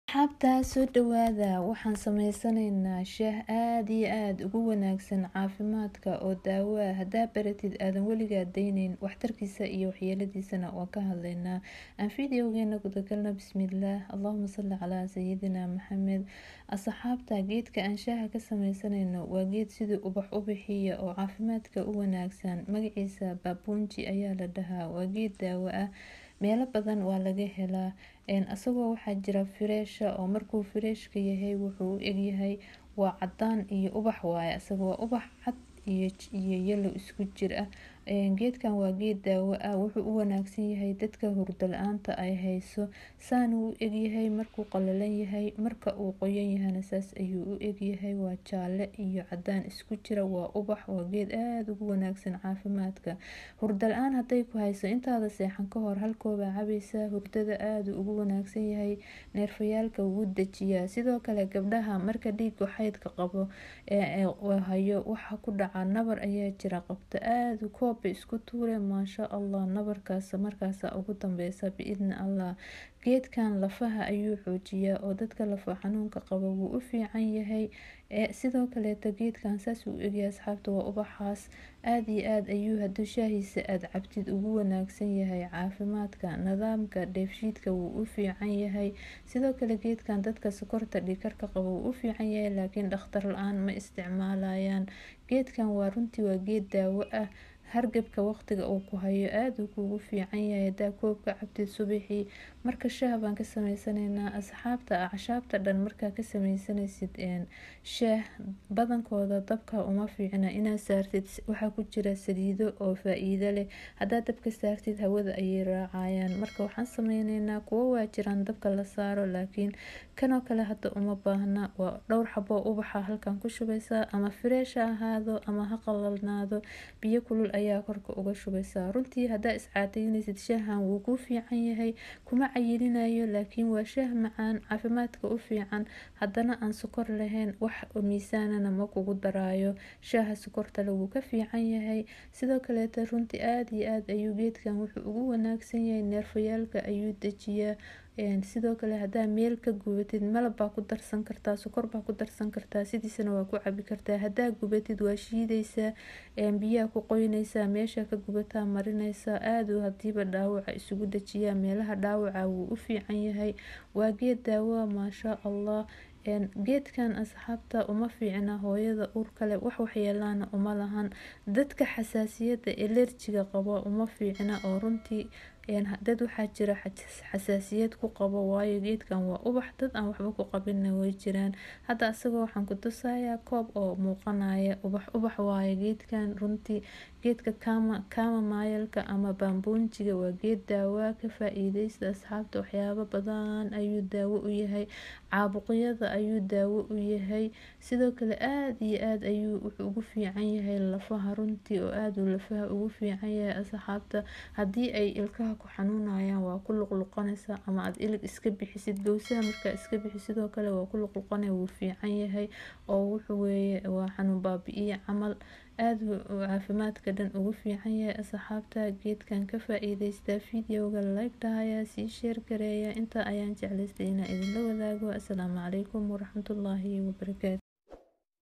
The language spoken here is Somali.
Asxaabta soo dhawaada waxaan sameysanaynaa shaah aad iyo aad ugu wanaagsan caafimaadka oo daawo ah hadaa baratid aadan weligaa daynayn waxtarkiisa iyo waxyeeladiisana waan ka hadlaynaa aan fideogeena gudagalno bismillaah allahuma salli calaa sayidina maxamed asxaabta geedka aan shaaha ka sameysanayno waa geed sidii ubax u bixiya oo caafimaadka u wanaagsan magaciisa baabuunji ayaa la dhahaa waa geed daawo ah meelo badan waa laga helaa asagoo waxaa jira fireesha oo markuu fireeshka yahay wuxuu u egyahay waa cadaan iyo ubax waaye asaga waa ubax cad iyo yelo isku jir ah geedkan waa geed daawo ah wuxuu u wanaagsan yahay dadka hurdo la-aanta ay hayso saana u egyahay markuu qalalan yahay marka uu qoyan yahana saas ayuu u egyahay waa jaale iyo cadaan isku jira waa ubax waa geed aada ugu wanaagsan caafimaadka hurdo la-aan haday ku hayso intaada seexan ka hor halkoobaa cabaysaa hurdada aada ugu wanaagsan yahay neerfayaalka wuu dejiyaa sidoo kale gabdhaha marka dhiiga xaydka qabo hayo waxa ku dhaca nabar ayaa jira qabta aada koob bay isku tuure maasha allah nabarkaas markaasa ugu dambeysa biidni allah geedkan lafaha ayuu xoojiyaa oo dadka lafa xanuunka qaba wuu u fiican yahay sidoo kaleeto geedkan saas uu egyahay asxaabta waa ubaxaas aada iyo aada ayuu haduu shaahiisa aada cabtid ugu wanaagsan yahay caafimaadka nidaamka dheefshiidka wuu u fiican yahay sidoo kale geedkan dadka sokorta dhiikarka qaba wuu u fiican yahay laakiin dhakhtar la-aan ma isticmaalayaan geedkan waa runtii waa geed daawo ah hargabka waqtiga uu ku hayo aada uu kugu fiican yahay hadaa koobka cabtid subaxii marka shaah baan ka sameysanaynaa asxaabta acshaabta dhan markaa ka sameysanaysid shaah badankooda dabka uma fiicna inaad saartid waxaa ku jira saliido oo faa-iido leh hadaa dabka saartid hawada ayay raacayaan marka waxaan sameyneynaa kuwo waa jiraan dabka la saaro laakiin kanoo kale hadda uma baahna waa dhowr xaboo ubaxa halkan ku shubaysaa ama fireesha ahaado ama ha qalalnaado biyo kulul ayaa korka uga shubaysaa runtii hadaa iscaateynaysid shaahan wuu kuu fiican yahay kuma cayilinayo laakiin waa shaah macaan caafimaadka u fiican haddana aan sokor lahayn wax miisaanana ma kugu daraayo shaaha sokortale wuu ka fiican yahay sidoo kaleeta runtii aada iyo aada ayuu geedkan wuxuu ugu wanaagsan yahay neerfayaalka ayuu dejiyaa sidoo kale hadaa meel ka gubatid malab baa ku darsan kartaa sokor baa ku darsan kartaa sidiisana waa ku cabi kartaa hadaa gubatid waa shiidaysaa biyaha ku qoynaysaa meesha ka gubataa marinaysaa aada hadiiba dhaawaca isugu dejiyaa meelaha dhaawaca wuu u fiican yahay waa geed daawoa maasha allah geedkan asxaabta uma fiicna hooyada uurkale wax waxyeelaana uma lahan dadka xasaasiyada elerjiga qaba uma fiicna oo runtii dad waxaa jira xasaasiyad ku qabo waayo geedkan waa ubax dad aan waxba ku qabina way jiraan hadda asagoo waxaan ku tusayaa koob oo muuqanaya ubax ubax waayo geedkan runtii geedka kama kama maayalka ama baambuunjiga waa geed daawaa ka faa-iideysta asxaabta waxyaabo badan ayuu daawo u yahay caabuqyada ayuu daawo u yahay sidoo kale aada iyo aada ayuu wuxuu ugu fiican yahay lafaha runtii oo aada uu lafaha ugu fiican yahay asxaabta haddii ay ilkaha ku xanuunayaan waa ku luqluqanaysaa ama aada ilig iska bixisid gowsaha markaa iska bixi sidoo kale waa ku luqluqanay wuu fiican yahay oo wuxuu weeye waa xanuun baabi-iyo camal aada caafimaadka dhan ugu fiican yahay asxaabta geedkan ka faa-iideystaa videoga like dhahayaa sii sheer gareeya intaa ayaan jeclaystay inaa idinla wadaago assalaamu calaykum waraxmatullaahi wabarakaatu